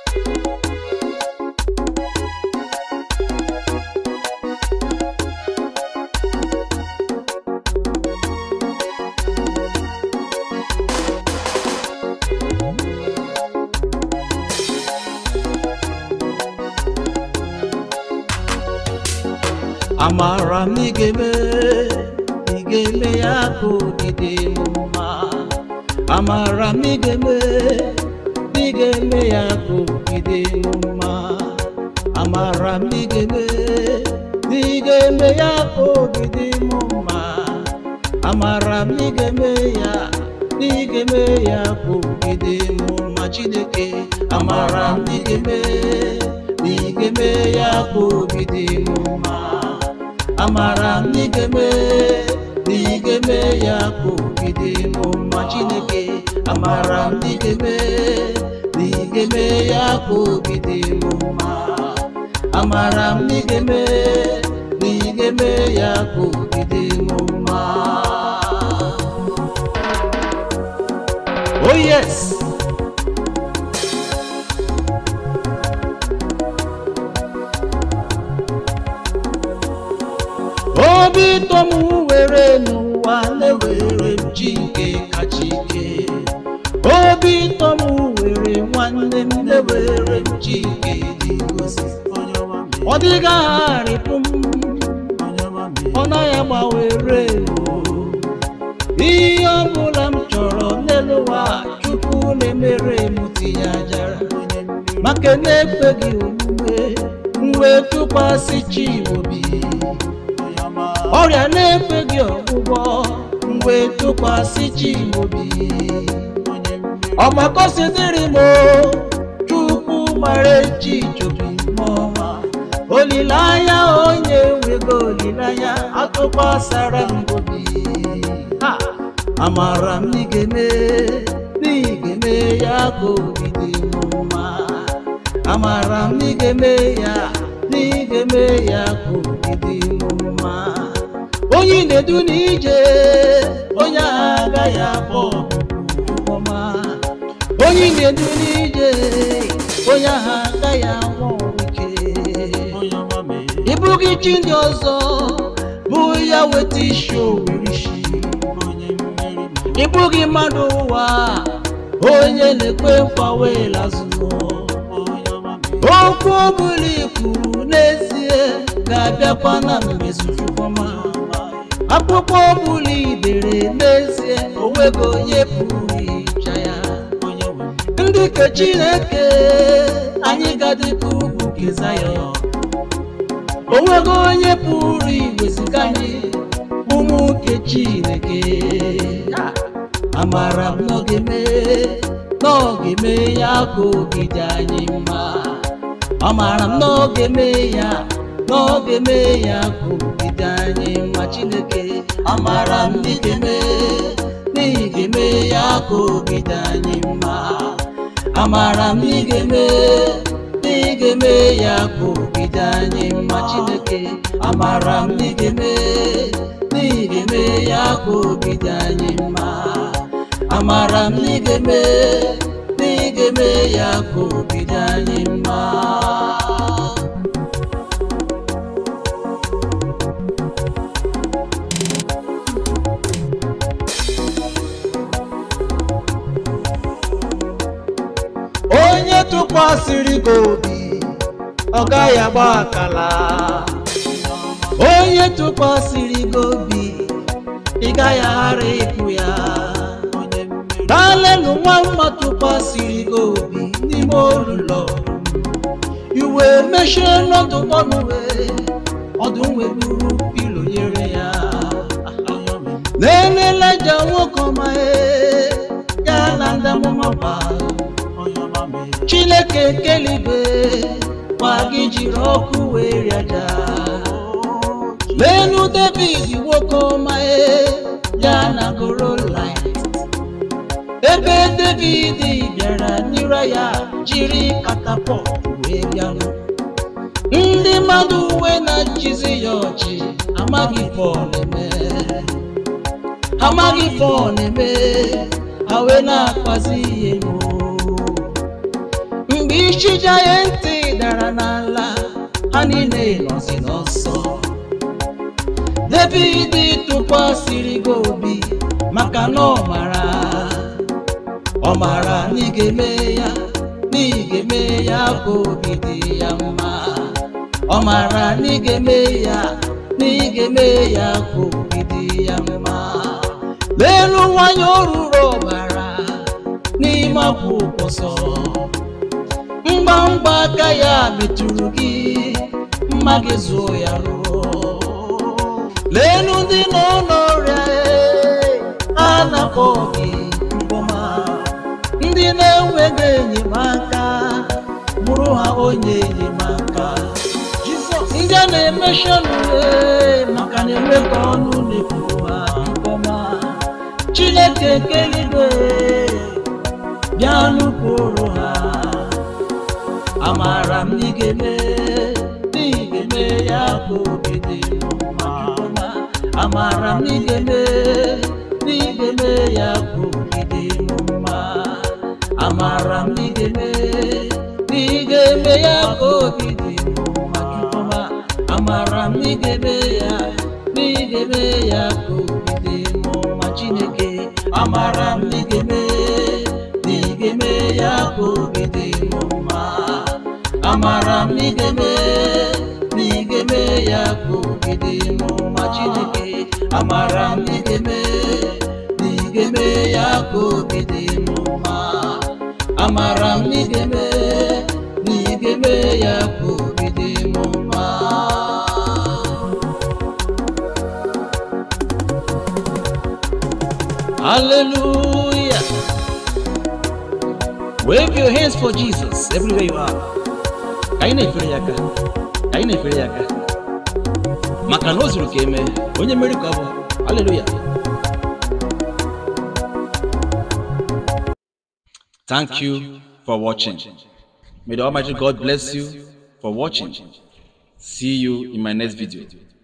amara m ị ga-eme ị ga-eme ya ka obi dị m mma amara m ị ga-eme ị ga-eme ya ka obi dị m mma amara m ị ga-eme ị ga-eme ya ka obi dị m mma amara m ị ga-eme ya ị ga-eme ya ka obi dị m mma chineke amara m ị ga-eme ị ga-eme ya ka obi dị m mma amara m na ị ga-eme na ị ga-eme ya ka obi dị m mma chineke amara m na ị ga-eme na ị ga-eme ya ka obi dị m mma amara m na ị ga-eme na ị ga-eme ya ka obi dị m mma oh yes obi ụtọ m were n'ụwa na-ewere m chi nke kacha ike obi ụtọ m were nwanne m na-ewere m chi nke dị ngosi ọ dịghị agharịpụ m ọ naghị agbanwere ihe ọ bụla m chọrọ n'elu ụwa chukwu na-emere m tinye ajara maka na-ekpeghị omume mgbe tụkwasị chi obi ọrịa na-efe gị ọgwụgwọ mgbe tụkwasị chi obi ọgbakọsidịrị m chukwu mara echi chobi mọma olileanya onye nwego olileanya atụkwasara m obi Ha! amara m na ị ga-eme na ị ga-eme ya ka obi dị m mma amara m na ị ga-eme ya na ị ga-eme ya ka obi dị m mma onye na-edu n'ije onye agha agaghị abụ ọma onye na-edu n'ije onye agha agaghị anwụ ike ịbụghị chi ndị ọzọ bụ ya weta isi owerishi ịbụghị mmadụ ụwa onye na-ekwe nkwa wee lazụọ okwu ọbụla ikwuru n'ezie ga-abịakwa na mmezu ọma akwụkwọ ọbụla idere n'ezie onwego onye pụrụ ịcha ya ndị nke chineke anyị gadịka ugwu nke zayọn onwego onye pụrụ iweziga anyị ụmụ nke chineke amara m n'oge mee n'oge mee ya ka obi dị anyị mma amara m n'oge mee ya n'oge mee ya ka obi dị anyị mma chineke amara m n'ige mee n'ige mee ya ka obi dị anyị mma amara m n'ige mee n'ige mee ya ka obi dị anyị mma chineke amara m n'ige mee n'ige mee ya ka obi dị anyị mma amara m n'ige mee n'ige mee ya ka obi dị anyị mma onye tụkwasịrị gị obi ọ gaghị agba akala onye tụkwasịrị gị obi ị gaghị aghara ịkụ ya dalenu nwa mma tụkwasịrị gị obi n'ime olụlọ iwe mechie n'ọdụ ọnụwe ọdụ nweburu pilo nyere ya na-eleleja nwoke ọma ee, ya na ndị amụma gbara chineke kelibe gwa gị jiri ọkụ wee rịaja lenu david nwoke ọma e ya na gorolit ebe david bịara n'ire ya jiri katapọt wee bịanụ ndị mmadụ uwe na-achịzi ya ọchị amaghị pọl eme amaghị pọl eme ha wee na-akpazi ihe n'o mgbe ishija ya ntị dara n'ala ha niile nọzi n'ọsọ David tụkwasịrị gị obi maka na ọ mara ọ mara na ị ga-eme ya na ị ga-eme ya ka obi dị ya mma ọ mara na ị ga-eme ya na ị ga-eme ya ka obi dị ya mma leelu nwanyị oruru ọbara n'ime akwụkwọ nsọ mgbamgba aka ya metụrụ gị mma gị zuo ya ruo leelu ndị nọ n'ọrịa a na-akpọ gị mkpọma ndị na-enweghị enyemaka bụrụ ha onye enyemaka ndị a na-emechi ọnụ maka na enweghị ọnụ na-ekwu ha mkpọma chineke nke eluigwe bịa nụkwuru ha amara m na ị ga-eme na ị ga-eme ya ka obi dị m mma amara m na ị ga-eme na ị ga-eme ya ka obi dị m mma amara m na ị ga-eme na ị ga-eme ya ka obi dị m mma Chukwuma amara m na ị ga-eme ya na ị ga-eme ya ka obi dị m mma Chineke amara m na ị ga-eme na ị ga-eme ya ka obi dị m mma amara m na ị ga-eme na ị ga-eme ya ka obi dị m mma Chineke amara m na ị ga-eme na ị ga-eme ya ka obi dị m mma amara m na ị ga-eme na ị ga-eme ya ka obi dị m mma Hallelujah. Wave your hands for Jesus everywhere you are. Ka anyị na-efere ya aka. Ka anyị na-efere ya aka. Maka na o zuru ka eme, onye mmeri ka ọ bụ. Hallelujah. Thank you for watching. May the Almighty God bless you for watching. See you in my next video.